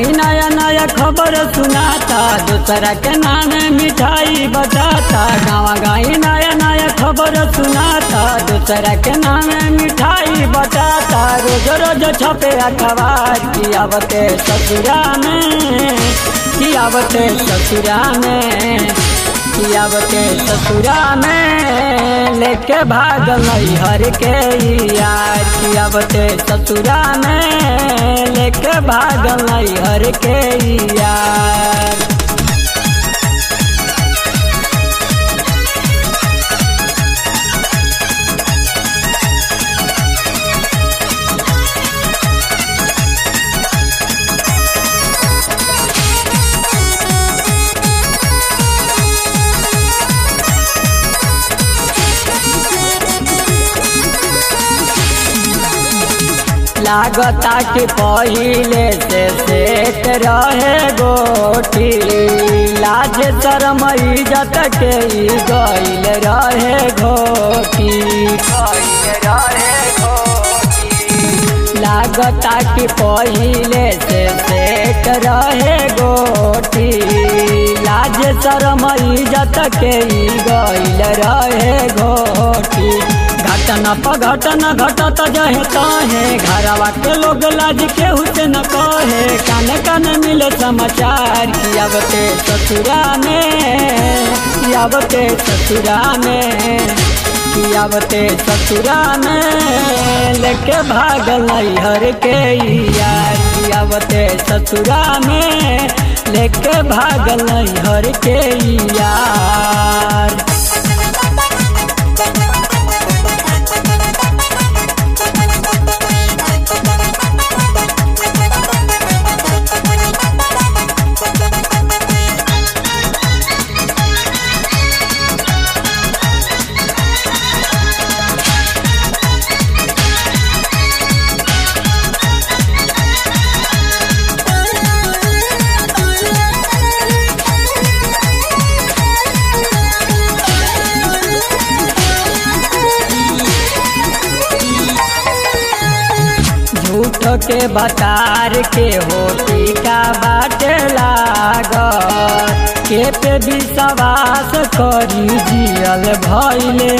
गाई नया नया खबर सुनाता दूसरा के नाम मिठाई बताता गाँव गाई नया नया खबर सुनाता दूसरा के नाम मिठाई बताता रोज रोज छपे अखबार की आवते ससुरा में की आवते ससुरा में की आवते ससुरा में लेके भाग हर के यार की आवते ससुरा में लेके भाग हर के यार लागता कि पहिले से सेट रहे गोटी लाज शरम इज्जत के ई गइल रहे घोटी लागता कि पहिले से सेट रहे गोटी लाज शरम इज्जत के ई गइल रहे घोटी घटना प घटना घटत जहे तहे घरवा के लोग लाज के हुसैन कहे कान कान मिले समाचार की आवते ससुरा में की आवते ससुरा में की आवते ससुरा में लेके भागल हर के यार की आवते ससुरा में लेके भागल हर के यार झूठ के बतार के होती का बाटे लाग के पे विश्वास करी जियल भैले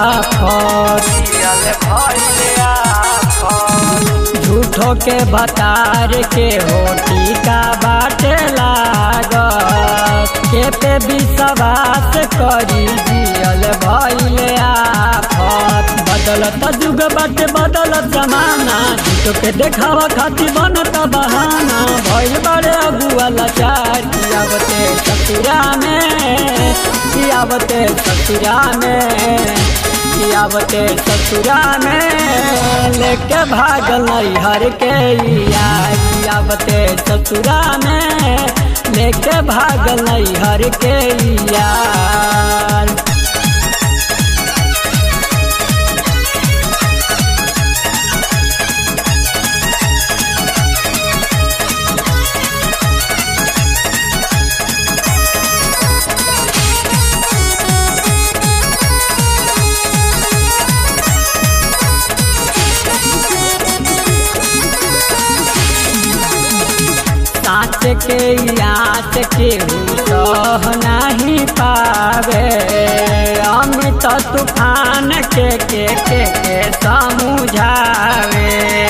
झूठो के बतार के होती का बाटे लाग के पे विश्वास करी जियल भैले आफत बदलत जुग बाटे बदलत जमाना झूठो के देखावा खातिर बनत बहाना भइल बड़े अगुआ लाचार कियावते ससुरा में कियावते ससुरा में कियावते ससुरा में लेके भागल हर के यार कियावते ससुरा में लेके भागल हर के यार साँच के याद के सह नहीं पावे अमित तूफान के के के के समझावे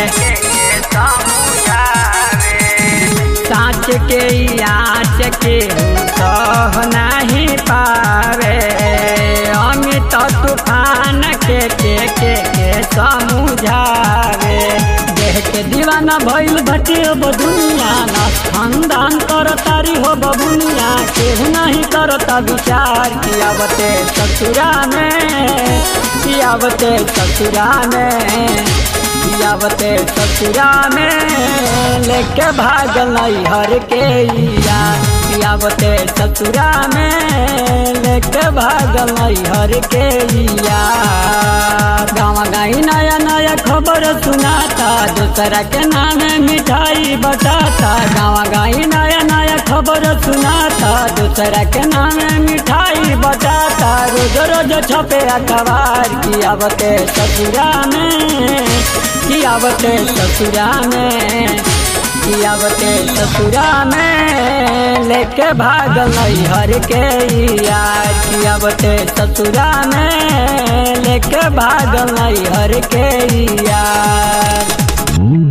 साँच के याद के सह नहीं पावे अमित तूफान के के के के समझावे देह के दीवाना भइल भटे अब दुनिया ना खानदान कर तारी हो बबुनिया केहू नहीं करता विचार कियावते ससुरा में कियावते ससुरा में कियावते ससुरा में लेके भागल हर के यार कियावते ससुरा में लेके भागल हर के यार गाँव गाई नया नया खबर सुनाता दूसरा के नाम मिठाई बताता गाँव गाई नया नया खबर सुनाता दूसरा के नाम मिठाई बताता रोज रोज छपे अखबार की आवते ससुरा में की आवते ससुरा में कियावते ससुरा में लेके भागल हर के यार कियावते ससुरा में लेके भागल हर के यार